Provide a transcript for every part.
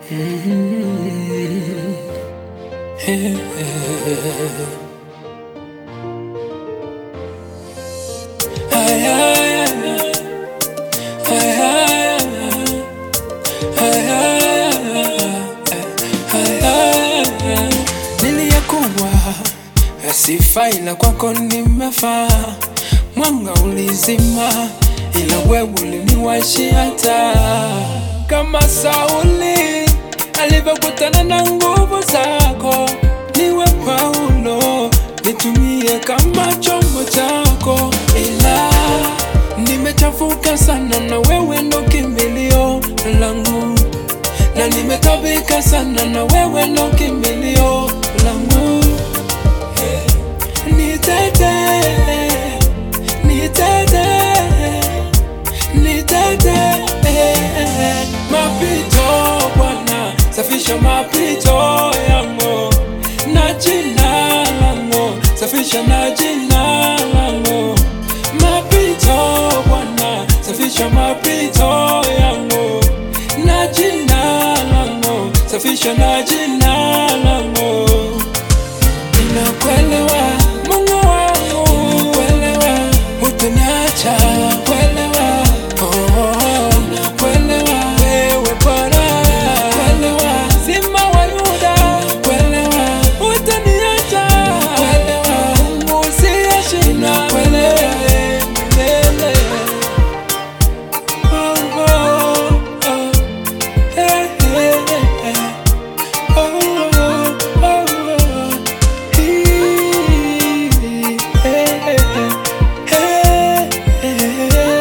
Niliyekuwa sifai ila kwako nimefaa, mwanga ulizima, ila wewe uliniwashia taa, kama Sauli alivyokutana na nguvu zako. Niwe Paulo, nitumie kama chombo chako, ila nimechafuka sana, na wewe ndo kimbilio langu na nimetabika sana na wewe ndo kimbilio langu. Nitete, nitete, nitete, mapito Bwana, safisha mapito yangu na jina langu, safisha na jina langu, mapito Bwana, safisha mapito yangu na jina langu, safisha na jina langu. Ninakuelewa Mungu wangu, kuelewa hutaniacha, kuelewa oh, nakuelewa wewe Bwana, kuelewa Simba wa Yuda, kuelewa hutaniacha, kuelewa Mungu usiyeshinda, kuelewa milele. Oh, oh, oh. Hey, hey, hey. Oh, oh, oh, oh. Hii, hey, hey, hey, hey.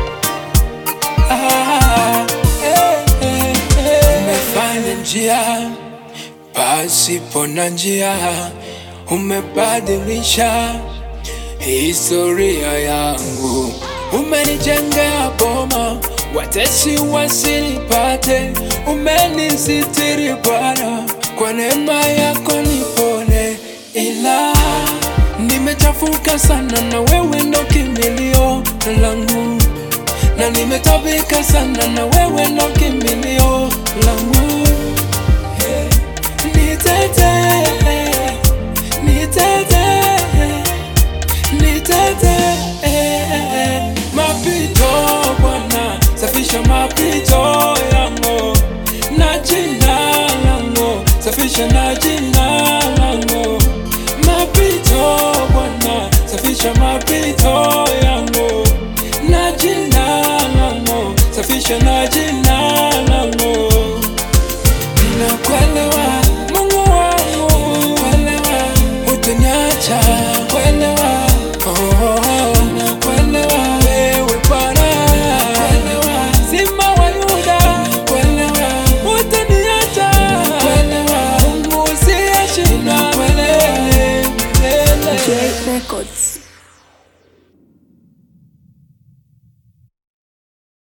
Ah, hey, hey, hey. Umefanya njia pasipo na njia, umebadilisha historia yangu, umenijengea boma, watesi wasinipate, umenisitiri Bwana, kwa neema yako nipone, ila nimechafuka sana, na wewe ndo kimbilio langu, na nimetabika sana, na wewe ndo kimbilio langu. Nitete, nitete, nitete, mapito Bwana, safisha mapito yangu na jina langu, safisha na jina langu, mapito Bwana, safisha mapito yangu na jina langu, safisha na jina langu. Ninakuelewa Mungu wangu, kuelewa hutaniacha, kuelewa oh, nakuelewa wewe Bwana, kuelewa Simba wa Yuda, kuelewa hutaniacha, kuelewa Mungu usiyeshinda, kuelewa milele. J Records.